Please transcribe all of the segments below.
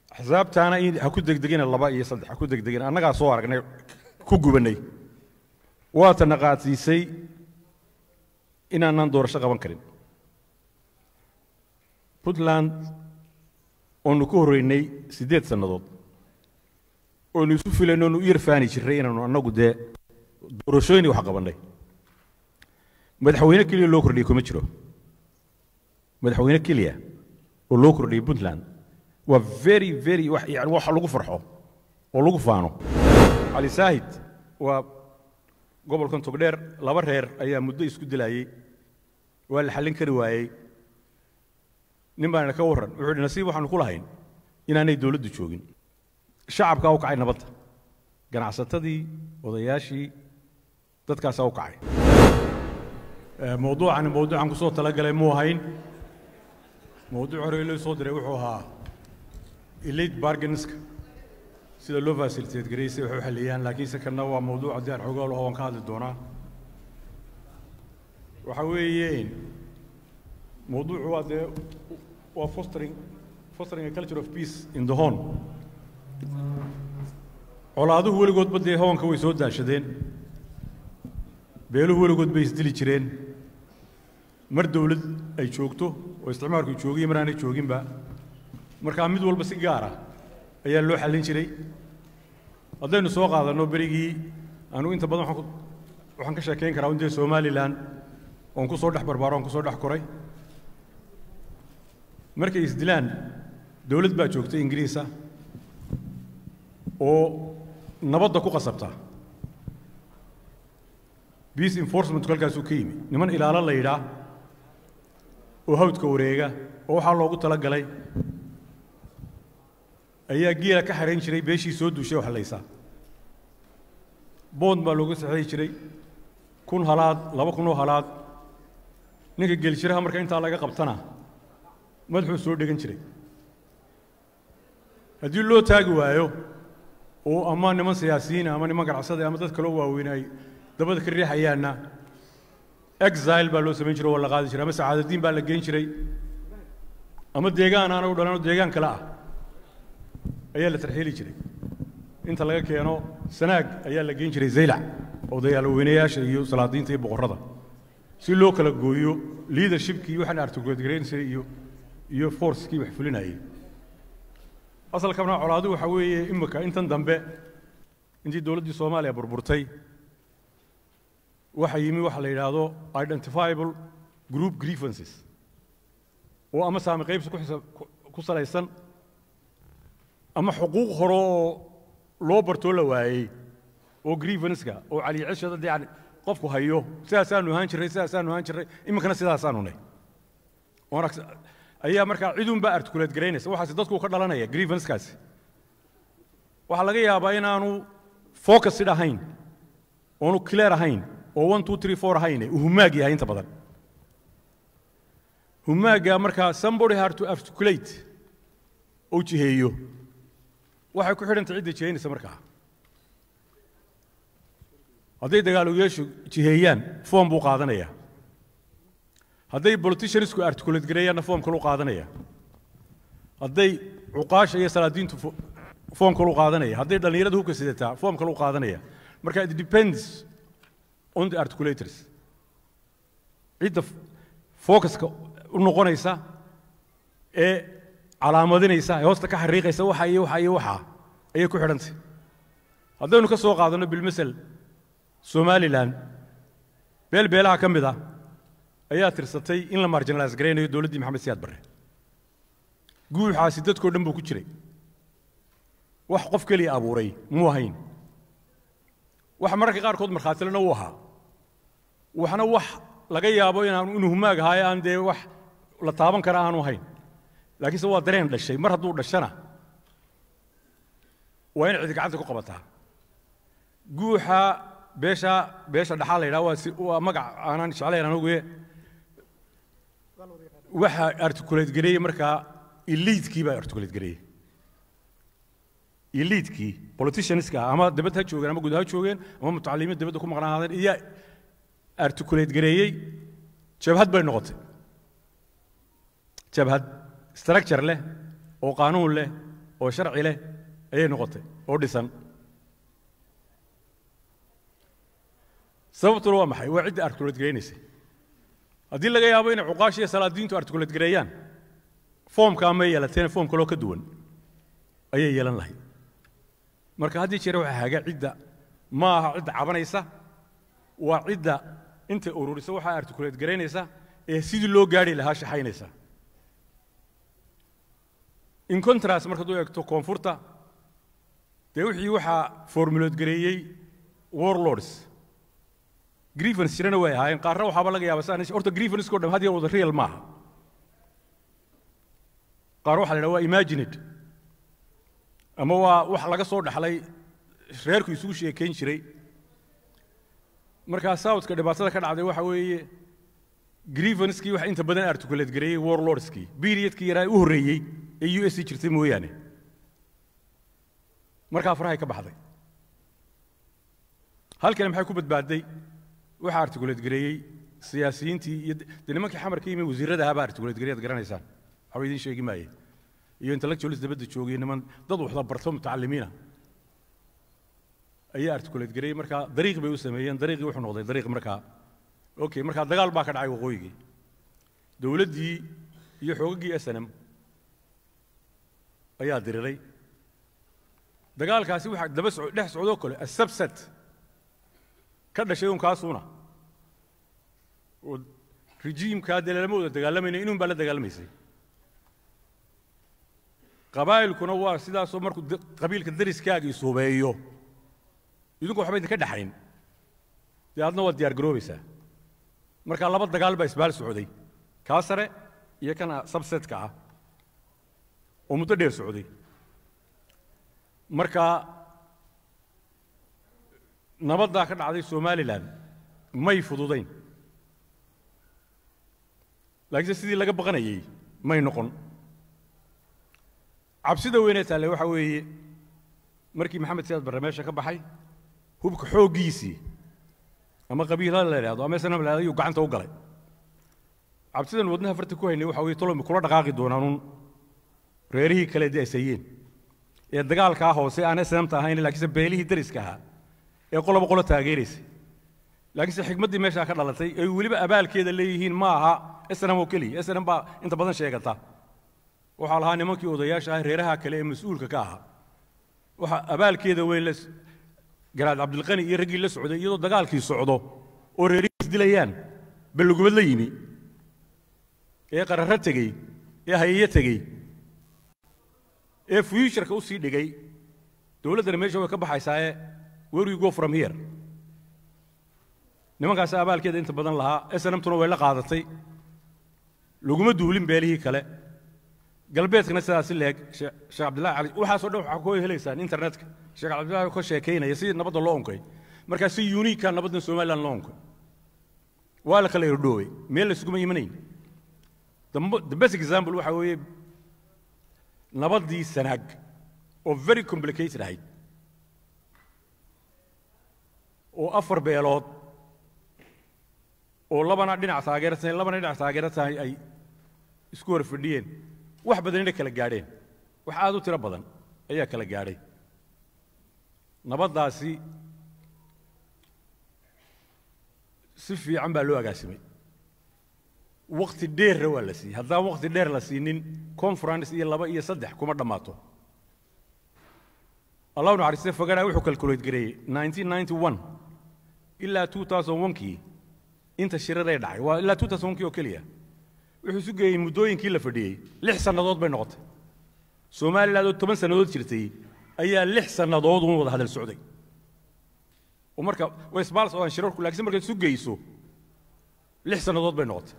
axsaabtaana in ha ku degdegina laba iyo saddex ha ku degdegina annagaa soo aragnay ku gubannay waatana qaadsiisay inaanaan doorasho qaban karin puntland oonu ku horreynay siddeed sannadood oonu isu filayno oonu u yarfaani jirray inaanu annagu dee doorashooyinii wax qabannay madaxweyne keliya loo kordhiyey kuma jiro madaxweyne keliya oo loo kordhiyey puntland waa very very wax yani wax lagu farxo oo lagu faano cali saahid waa gobolkan togdheer laba reer ayaa muddo isku dilayey waa la xallin kari waayey nin baana ka warran wuxuu yidhi nasiib waxaanu ku lahayn inaanay dowladdu joogin shacabkaa u kacay nabadda ganacsatadii odayaashii dadkaasaa u kacay mawduucani mawduucan kusoo talagalay muu ahayn mawduuc hore loo soo diray wuxuu ahaa elite bargainska sida loo facilitate gareysay wax u xaliyaan laakiinse kana waa mawduuc haddii aan xoogaa laho waan ka hadli doonaa waxa weeye mawduucu waa dee waa fostering fostering a culture of peace in the home colaaduhu weligoodba dee hoonka way soo daashadeen beeluhu weligood bay isdili jireen mar dowlad ay joogto oo isticmaalku joogiyo mar aanay jooginba markaa mid walba si gaara ayaa loo xallin jiray haddaynu soo qaadanno berigii anugu inta badan waxaan ka sheekayn karaa intee somalilan oon ku soo dhex barbaaro oon ku soo dhex koray markay isdilaan dowlad baa joogtay ingiriisa oo nabadda ku qasabta peace enforcementku halkaasuu ka yimi niman ilaalo la yidhaa oo hawdka wareega oo waxaa loogu tala galay ayaa geela ka xarayn jiray beeshii soo duushay oo hallaysa boond baa looga saxeexi jiray kun halaad laba kun oo halaad ninka geeljiraha marka intaa laga qabtana madaxuu soo dhegan jiray haddii loo taagi waayo oo ama niman siyaasiyiina ama niman ganacsada ama dad kaloo waaweyn ay dabada ka riixayaanna exile baa loo samayn jiray oo la qaadi jiray ama sacaadadiin baa la geyn jiray ama deegaan aana u dhalanoo deegaan kale ah ayaa la tarxiili jiray inta laga keeno sanaag ayaa la geyn jiray zaylac odayaalweynayaasha iyo salaadiinta iyo boqorrada si loo kala gooyo leadershipkii waxaan articulate iyo iyo forcekii wax fulinayay asalkana colaadu waxa weeye imika intan dambe intii dowladdii soomaaliya burburtay waxa yimi waxa la yidhaahdo identifiable group grievances oo ama saami qaybsi ku salaysan ama xuquuq hore oo loo bartoo la waayey oo grievanska oo caliicishada dee yani qofku hayo sidaasaanu ahaan jirray sidaasaanu ahaan jirray iminkana sidaasaanu nay ayaa markaa cidunbaa articulate garaynaysa waxaasi dadku ka dhalanaya grievanskaasi waxaa laga yaabaa inaanu focusid ahayn oonu clear ahayn oo one two three four ahayne uu humaag yahay inta badan humaaga markaa somebody hard to articulate oo jiheeyo waxay ku xidhantay cidda jihaynaysa markaa hadday dagaaloyaashu jiheeyaan foom buu qaadanaya hadday politiciansku articulate gareeyaanna foom kaluu qaadanaya hadday cuqaasha iyo salaadiintu foom kaluu qaadanaya hadday dhallinyarada hubka sidataa foom kaluu qaadanaya marka it depends on the articulators cidda focuska u noqonaysa ee calaamadinaysa ee hoosta ka xariiqaysa waxa iyo waxa iyo waxa ayay ku xidhantay haddaynu ka soo qaadanno bilmasel somalilan beel beelaha ka mid ah ayaa tirsatay in la marginalize garaynayo dowladdii maxamed siyaad barre guuxaasi dadkoo dhan buu ku jiray wax qof keliya abuuray muu ahayn wax mararka qaarkood markhaatilena uu ahaa waxna wax laga yaabo inaanu inuu humaag ahaayo aan dee wax la taaban kara aanu ahayn laakiinse waa dareen dhashay mar hadduu dhashana waa in cidi gacanta ku qabataa guuxa beesha beesha dhaxaa la yidhaha waa si waa magac aanan jeclayn anuguye waxa articulate gareeyey markaa eliitkii baa articulate gareeyey eliitkii politicianska ama dibad ha joogeen ama guud ha joogeen ama mutacalimiin dibadda ku maqnaadeen iyaa articulate gareeyey jabhad bay noqotay jabhad structure leh oo qaanuun leh oo sharci leh ayay noqotay oo dhisan sababtuna waa maxay waa cidda articulate garaynaysay haddii laga yaabo inay cuqaash iyo salaadiintu articulate gareeyaan foomka amay yeelateen foom kaloo ka duwan ayay yeelan lahayd marka haddii jeer waxaa haga cidda ma aha cidda cabanaysa waa cidda intay ururisa waxaa articulate garaynaysa ee sidii loo gaari lahaa shaxaynaysa in contrast markaad u eegto koonfurta dee wixii waxaa formulate gareeyey warlords grievance jirana way ahaayeen qaarna waxaaba laga yaaba saan horta grievanceko dham had yar wada real maaha qaar waxaa la yidhaha waa imagined ama waa wax laga soo dhaxlay reerku isugu sheekayn jiray markaa southka dhibaatada ka dhacday waxa weeye grievancekii waxa inta badan articulate gareeyey warlordskii periodkii yaraa u horreeyey ee u s jirtay mooyaane markaa farahay ka baxday halkani maxay ku badbaadday waxaa articulate gareeyey siyaasiyiintii iyo de nimankii xamarka yimi wasiirrada ahaabaa articulate gareey ad garanaysaan waxba idiin sheegi maaye iyo intellectualis dabadda joogay niman dad waxda barto mutacalimiina ayaa articulate gareeyey markaa dariiq bay u sameeyeen dariiqii wuxuu noqday dariiq markaa okay markaa dagaal baa ka dhacay waqooyigii dowladdii iyo xoogaggii s n m ayaa diriray dagaalkaasi waxaa daba soco dhex socdoo kale asabsat ka dhashay un kaasuuna oo rejiimkaa dee lama wada dagaalamayna inun baa la dagaalamaysay qabaa'ilkuna waa sidaasoo markuu qabiilka dariskaaga isubeeyo idinku waxba idinka dhexayn dee adna waad diyaar garoobaysaa markaa laba dagaal baa isbaal socday kaa sare iyo kana sabsetka ah oo muddo dheer socday markaa nabaddaa ka dhacday somalilan may fududayn laakiinse sidii laga baqanayey may noqon cabsida weynee taalle waxa weeye markii maxamed siyaad barre meesha ka baxay hubka xooggiisii ama qabiilha la idhahdo ama snam la ayuu gacanta u galay cabsidan wadnaha farta ku haynay waxa weye tolomi kula dhaqaaqi doonaanuun reerihii kale dee asayeen ee dagaalkaa hoose aan snamta ahayn laakiinse beelihii dariska ahaa ee qoloba qolo taageeraysay laakiinse xikmaddii meeshaa ka dhalatay ay weliba abaalkeeda leeyihiin ma aha snam oo keliya snam baa inta badan sheegata waxaa lahaa nimankii odayaasha ah reeraha kale ee mas-uulka ka ahaa waxa abaalkeeda weyn la garaad cabdilqani iyo raggii la socday iyadoo dagaalkii socdo oo reerihii isdilayaan ballugubad la yimi ee qararro tegey ee hayayo tegey ee fuuturka u sii dhigay dowladdana meesha way ka baxaysaaye where you go from here nimankaas abaalkeeda inta badan lahaa snmtuna way la qaadatay laguma duulin beelihii kale galbeedkana sidaasi leeg sheekh cabdillahi cali waxaasoo dhan waxaa ku helaysaan internetka sheekh cabdillahi ka sheekaynaya si nabadda loo onkay markaa si uniika nabaddan somaliland loo onkay waa la kala irdhoowey meel laysuguma imanayn the best example waxa weeye nabaddii sanaag oo very complicated ahayd oo afar beelood oo labana dhinac taageersan labana dhinac taageersan ay isku hor fadhiyeen wax badanina kala gaadheen wax aad u tiro badan ayaa kala gaadhay nabaddaasi si fiican baa loo agaasimay wakti dheerna waa la siiyey haddaan wakti dheer la siinin conference iyo laba iyo saddex kuma dhammaato allahu naxariiste fogana wuxuu calculate gareeyey 1991 ilaa 2001kii inta shiraday dhacay waa ilaa 2001kii oo keliya wuxuu isu geeyey muddooyinkii la fadhiyey lix sannadood bay noqotay somaliland oo toban sannadood jirtay ayaa lix sannadood uun wada hadal socday oo marka way isbaal socdaan shirarku laakiin markaad isu geyso lix sannadood bay noqotay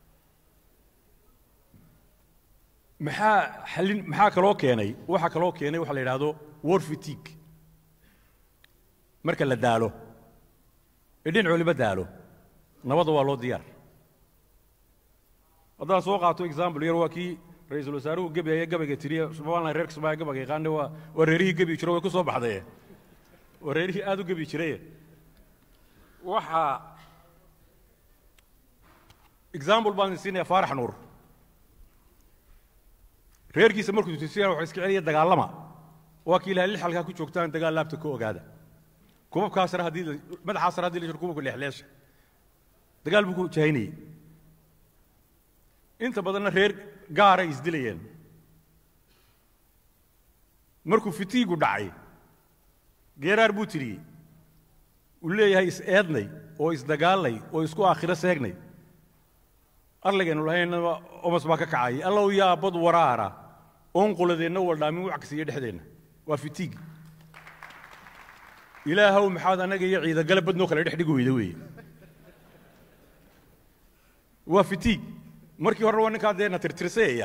maxaa xallin maxaa kaloo keenay waxaa kaloo keenay waxa la yidhaahdo war fatigue marka la daalo ee dhinac waliba daalo nabadda waa loo diyaar haddaan soo qaato example yar waa kii ra-iisul wasaaruhu gebi ayaa gabayga tiriye somaliland reerka soomaaliya gabayga yaqaane waa waa reerihii gebi jiro way ku soo baxdaye waa reerihii aad u gebi jiraye waxaa example baan siinaya faarax nuur reerkiisa markuu tusiyana wuxuu iska celiya dagaalama waa kii ilahay lix halkaa ku joogtaan dagaal laabta ka ogaada kubabkaa sare haddii la- madaxaa sare haddii la jiro kubabka leexleesha dagaal buu ku jahaynayey inta badanna reer gaaray isdilayeen markuu fitiigu dhacay geeraar buu tiriyey uu leeyahay is-eednay oo isdagaalnay oo isku aakhiro seegnay arligaynu lahaynaba omas baa ka kacayay allow yaa bad waraara oon quladeenna waldhaamin wax kasiiya dhexdeenna waa fitiig ilaahow maxaad annaga iyo ciidagale badnoo kale dhex dhigi weyda weeye waa fitiig markii hore waa ninkaa dee na tirtirseeya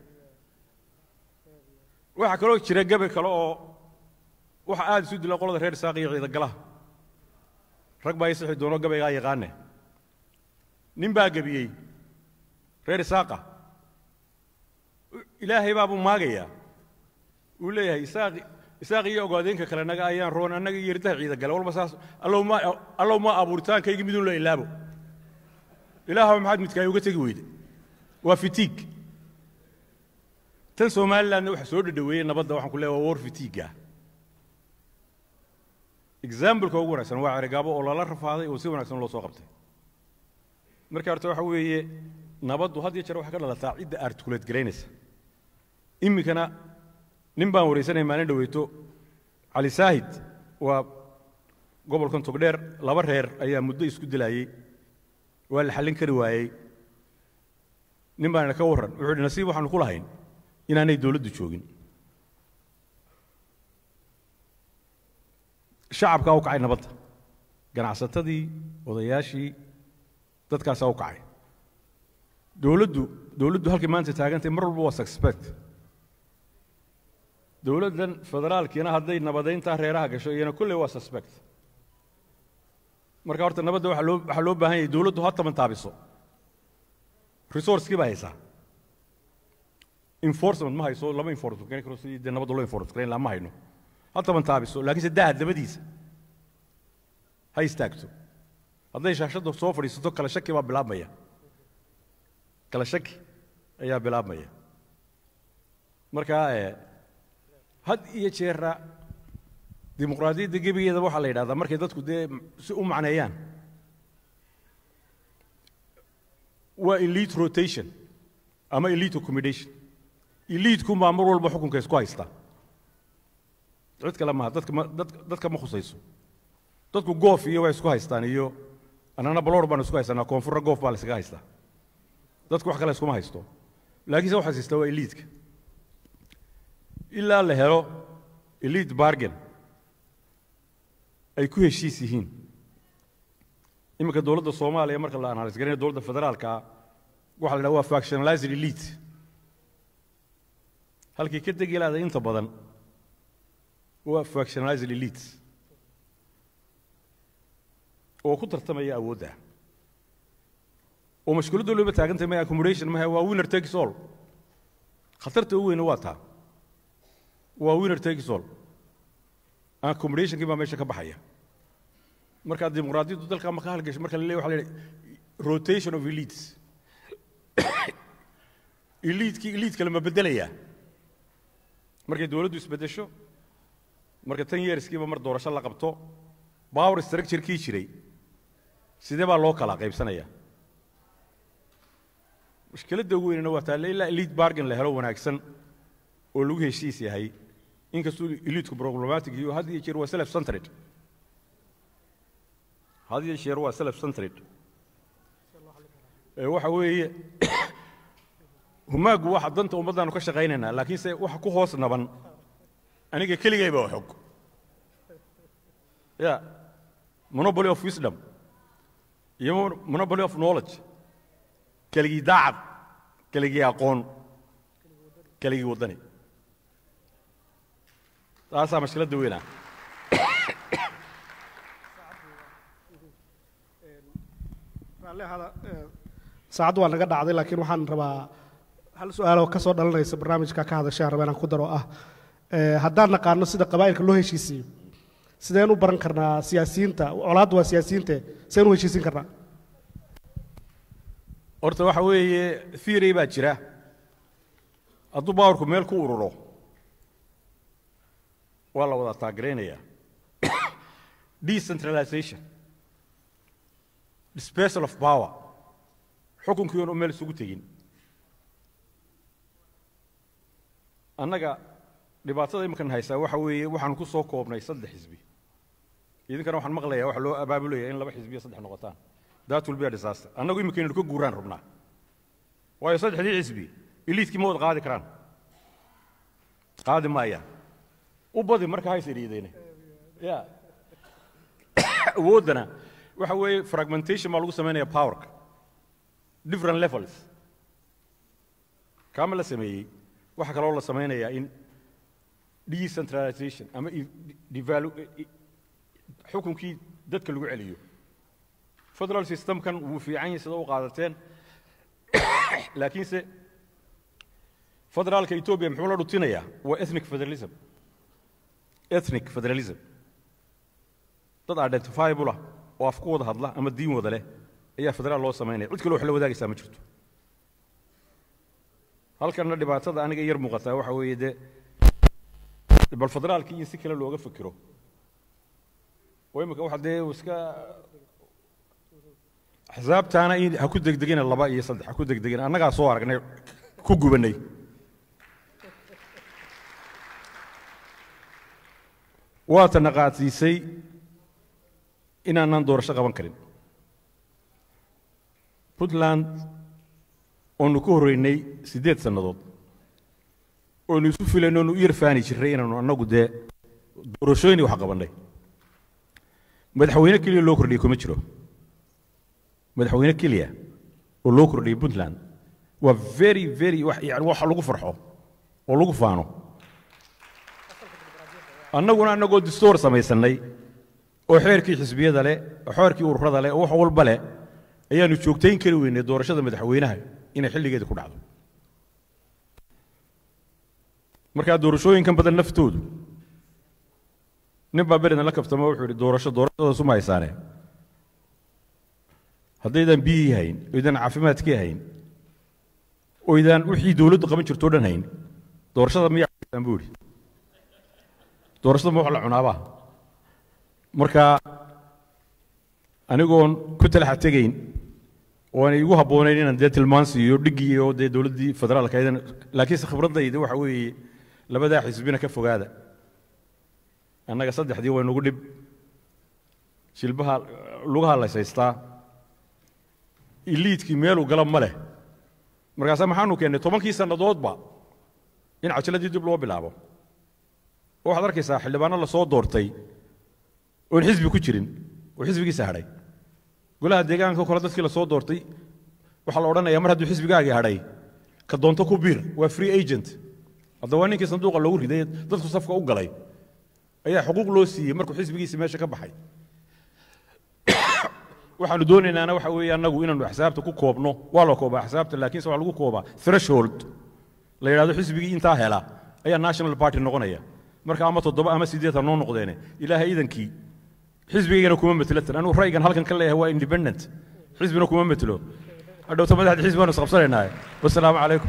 waxaa kaloo jira gabe kale oo waxa aad isu dila qolada reer isaaq iyo ciidagalaha rag baa isixi doono gabaygaa yaqaane nin baa gebiyey reer isaaqa ilaahay baabuu maagayaa uu leeyahay isaaq isaaq iyo ogaadeenka kale naga ayaan roon annaga iyo irdaha ciidagale walba saas allow ma allow ma abuuritaankaygi midun la ilaabo ilaahow maxaad midkaay uga tegi weyde waa fitiig tan somalilandna waxa soo dhadhaweeyey nabadda waxaan ku leeyahay waa war fitiiga exambleka ugu wanaagsan waa cerigaabo oo lala rafaaday oo si wanaagsan loo soo qabtay marka horta waxa weeye nabaddu had iyo jeer waxay ka dhalataa cidda articulate garaynaysa iminkana nin baan waraysanaya maalin dhaweyto cali saahid waa gobolkan togdheer laba reer ayaa muddo isku dilayey waa la xallin kari waayey nin baana ka warran wuxuu yidhi nasiib waxaanu ku lahayn inaanay dowladdu joogin shacabkaa u kacay nabadda ganacsatadii odayaashii dadkaasaa u kacay dowladdu dowladdu halkay maanta taagantay mar walba waa suspect dowladdan federaalkiina hadday nabadayntaa reeraha gasho iyana kolley waa suspect marka horta nabadda waxaa loo waxaa loo baahan yahay dowladdu ha taban taabiso resourcekii baa haysaa enforcement ma hayso lama enforcement garan karo sidii dee nabadda loo enforcement garan lahaa ma hayno ha taban taabiso laakiinse daha dabadiisa ha istaagto hadday shaashadda soo fadhiisato kala shaki baa bilaabmaya kala shaki ayaa bilaabmaya marka eh, had iyo jeera dimuqraadiyadda gebigeeda waxaa la yidhahdaa markay dadku dee si u macneeyaan waa elite rotation ama elite accommodation elitekunbaa mar walba xukunka isku haysta cid kale maaha dadka ma dad- dadka ma khusayso dadku goof iyo way isku haystaan iyo annana baloor baan isku haystanaa koonfurra goof baa la iskaga haystaa dadku wax kale iskuma haysto laakiinse waxaa haystaa waa eliitka ilaa la helo elite bargain ay ku heshiis yihiin iminka dowladda soomaaliya marka la analyse garanayo dowladda federaalka waxaa la dhaha waa factionalized elite halkii ka degi lahaday inta badan waa factionalized elite oo ku tartamaya awoodda oo mashkuuladda looba taagantay ma accommodation maha waa winner takes all khatarta ugu weyna waa taa waa winner takes all accommodationkii baa meesha ka baxaya markaa dimuqraadiyaddu dalka ma ka halgasho marka la leeyahay waxa la yidhaha rotation of elites eliitkii eliit kale ma beddelayaa markay dowladdu isbeddesho marka tan yeerskiiba mar doorasho la qabto power structure-kii jiray sidee baa loo kala qaybsanayaa mushkiladda ugu weynana waa taale ilaa elite bargain la helo wanaagsan oo lagu heshiis yahay inkastuu eliitku problematic iyo had iyo jeer waa self centered had iyo jeer waa self centered ee waxa weeye humaagu waxa danta ummaddaanu ka shaqaynaynaa laakiinse waxa ku hoos naban aniga keligayba waa xog ya monopoly of wisdom iyo monopoly of knowledge keligii daacad keligii aqoon keligii waddani taasaa mashkiladda weynaa saacaddu waa naga dhacday laakiin waxaan rabaa hal su-aaloo ka soo dhalanaysa barnaamijka ka hadashaan raba inaan ku daro ah Eh, haddaan naqaano sida qabaa'ilka loo heshiisiyo sideen u baran karnaa siyaasiyiinta colaaddu waa siyaasiyiinte sideen u heshiisin karnaa horta waxa weeye theory baa jira hadduu bawarku meel ku ururo waa la wada taageeraynaya decentralization dispersal of power xukunkii oon meel isugu tegin annaga dhibaatada iminkan haysaa waxa weeye waxaan ku soo koobnay saddex xisbi idinkana waxaan maqlayaa waxa loo abaabulaya in laba xisbi iyo saddex noqotaan that will be a disaster annagu iminka inaynu ka guuraan rabnaa waayo saddexdii xisbi iliidkii ma wada qaadi karaan qaadi maayaan u badi marka hays idhiideyne ya awooddana waxa weeye fragmentation baa lagu samaynaya powerka different levels kaama la sameeyey waxaa kaloo la samaynayaa in decentralization ama devalu xukunkii dadka lagu celiyo federal systemkan wuu fiican yahay sida u qaadateen laakiinse federaalka ethiopia muxuu la dhutinayaa waa ethnic federalism ethnic federalism dad identifiable ah oo af ku wada hadla ama diin wada leh ayaa federaal loo samaynaya cid kale wax la wadaagaysaa ma jirto halkanna dhibaatada aniga yar muuqataa waxa weeye dee bal federaalkii in si kale looga fikiro oo imika waxa dee iska axsaabtaana in ha ku degdegina laba iyo saddex ha ku degdegina annagaa soo aragnay ku gubanay waata naqaadsiisay inaanaan doorasho qaban karin puntland oonu ku horreynay siddeed sannadood oonu isu filayno oonu u yar faani jirray inaanu annagu dee doorashooyin wax qabannay madaxweyne keliya loo kordhiyey kuma jiro madaxweyne keliya oo loo kordhiyey puntland waa very very yani wax lagu farxo oo lagu faano annaguna annagoo distoor samaysannay oo xeerkii xisbiyada leh oo xeerkii ururada leh oo wax walba leh ayaanu joogtayn kari weynay doorashada madaxweynaha inay xilligeeda ku dhacdo markaa doorashooyinkan badan naftoodu nin baa beridan la kaftamo wuxuu yidhi doorasho doorashadaas uma haysaane haddaydan biyihii hayn oydan caafimaadkii hayn oydan wixii dowladdu qaban jirto o dhan hayn doorashada miyaa haysaan buu yidhi doorashada ma wax la cunaabaa marka anigoon ku talaxa tegayn oo aanay igu habboonayn inaan dee tilmaan siiyo dhiggii oo dee dowladdii federaalka aydan laakiinse khibraddayda waxa weeye labadaa xisbina ka fogaada annaga saddexdii waa nagu dhib jilbaha lugaha layshaystaa iliidkii meeluu gala ma leh markaasaa maxaanu keennay tobankii sannadoodba in cajiladii dib loo bilaabo oo waxaad arkaysaa xildhibaano la soo doortay oon xisbi ku jirin oo xisbigiisa hadhay golaha deegaanka kole dadkii la soo doortay waxaa la odhanayaa mar hadduu xisbigaagii hadhay ka doonto ku biir waa free agent hadda waa ninkii sanduuqa loogu riday dadku safka u galay ayaa xuquuq loo siiyey markuu xisbigiisii meesha ka baxay waxaanu doonaynaana waxa weeye annagu inaanu axsaabta ku koobno waa la koobaa axsaabta laakiinse waxaa lagu koobaa threshold la yidhahdo xisbigii intaa hela ayaa national party noqonaya marka ama toddoba ama siddeed ha noo noqdeene ilaahay idankii xisbigaygana kuma metelo tan anigu ra'yigan halkan ka leeyahay waa independent xisbina kuma metelo hadhowta madaxda xisbi baanu isqabsanaynaa wasalaamu calaykum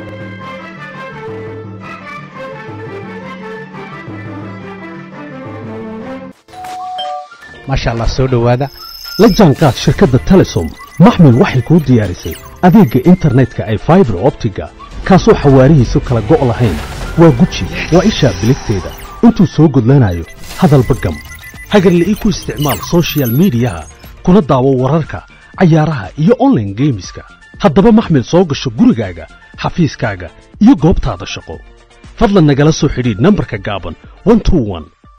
maasha allah soo dhowaada la jaanqaad shirkadda telesom maxmil waxay kuu diyaarisay adeegga internetka ay faibar optiga kaasoo xawaarihiisu kala go' lahayn waa guji waa ishaa biligteeda intuu soo gudlanayo hadalba gam hagarla'ii ku isticmaal soshiyal miidiyaha kuna daawo wararka cayaaraha iyo onlaine geemiska haddaba maxmil soo gasho gurigaaga xafiiskaaga iyo goobtaada shaqo fadlan nagala soo xidhiidh nambarka gaaban